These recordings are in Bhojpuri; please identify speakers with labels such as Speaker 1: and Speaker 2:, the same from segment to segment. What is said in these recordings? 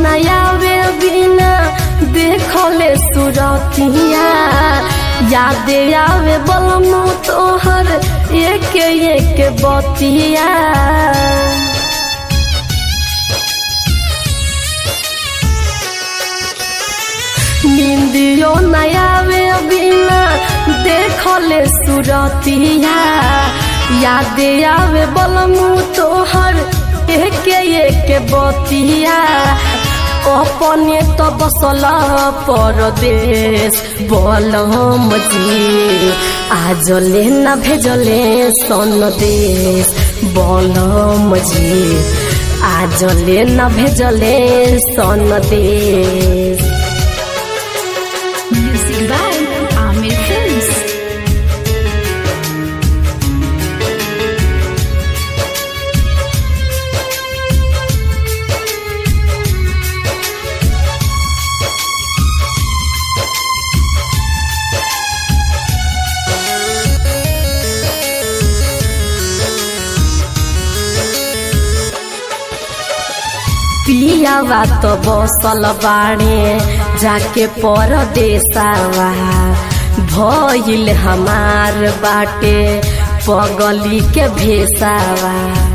Speaker 1: नयावे बिना देखले सुरतिया याद आवे बलमु तोहर एक एक बतिया निंदियो नयावे बिना देखले सुरतिया याद आवे बलमु तोहर एक एक बतिया अपने तो बसल परदेश बलम जी आज ले न भेजले सन देश बलम जी आज ले न भेजले सन देश
Speaker 2: Music by Amir Films.
Speaker 1: पियावा तो बसल बाड़े जाके परदेसावा भइल हमार बाटे पगली के भेसावा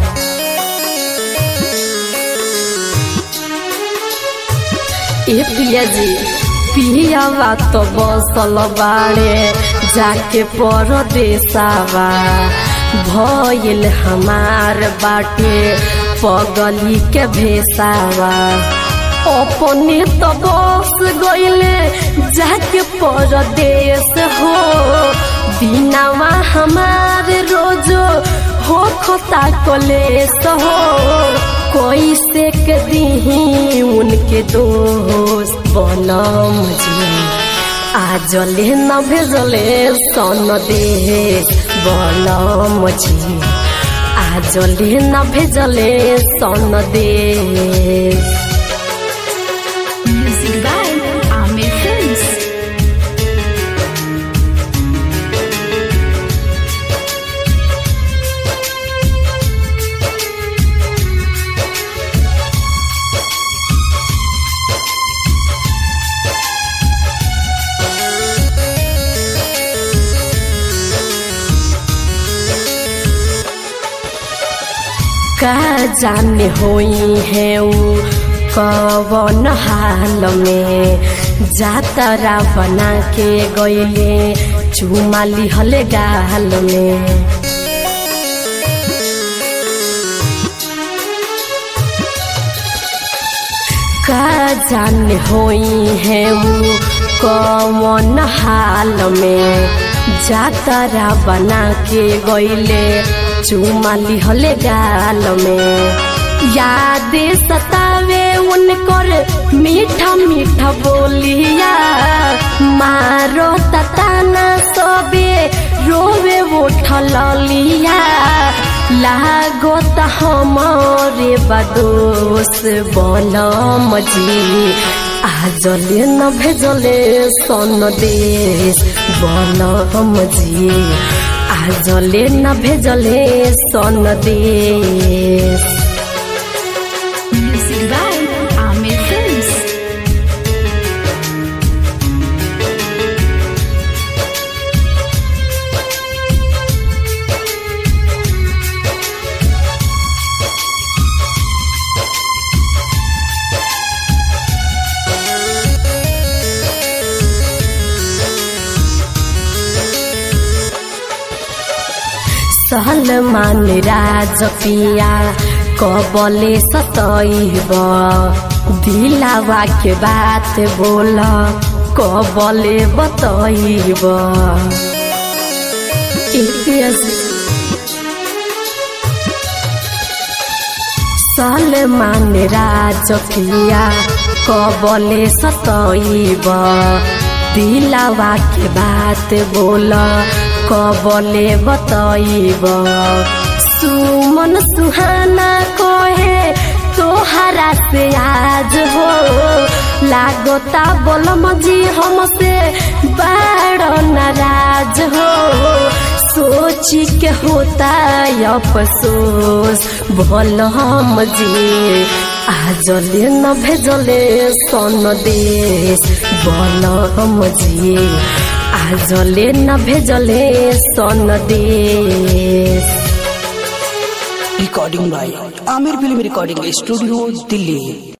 Speaker 1: ए पिया जी पियावा तो बसल बाड़े जाके परदेसावा भइल हमार बाटे पगली के भेसावा अपने तो बस गईले जाके परदेश हो बिनावा हमार रोजो हो खोता कलेस हो कोई से के दीही उनके दोस्त बनम जी आज ले न भेजले सन देश बनम जी आज ले न भेजले सन देश
Speaker 2: Music by Amir Films.
Speaker 1: का जाने होई है ऊ कवन हाल में जातरा बना के गईले चुमा लिहले गाल में का जाने होई है ऊ कवन हाल में जातरा बना के गईले चुमा लिहले गाल में याद सतावे उनकर मीठा मीठा बोलिया मारो तताना सबे रोवे उठल लिया लागो त हमरे बदोस बलम जी आज ले न भेजले सन देश बलम जी आज ले न भेजले सन देश
Speaker 2: Music by Amir Films.
Speaker 1: Salman राज पिया कबले सतैब दिलावा के बात बोल कबले बतैब सलमान राज पिया कबले सतैब दिलावा के बात बोल कबले बतैब सुमन सुहाना कहे तोहरा से आज हो लागता बोलम जी हमसे बड़ नाराज हो सोची के होता अफसोस भल हम जी आजले न भेजले सन देश बल मजी आजले न भेजले सन देश
Speaker 3: recording by Aamir film recording studio Delhi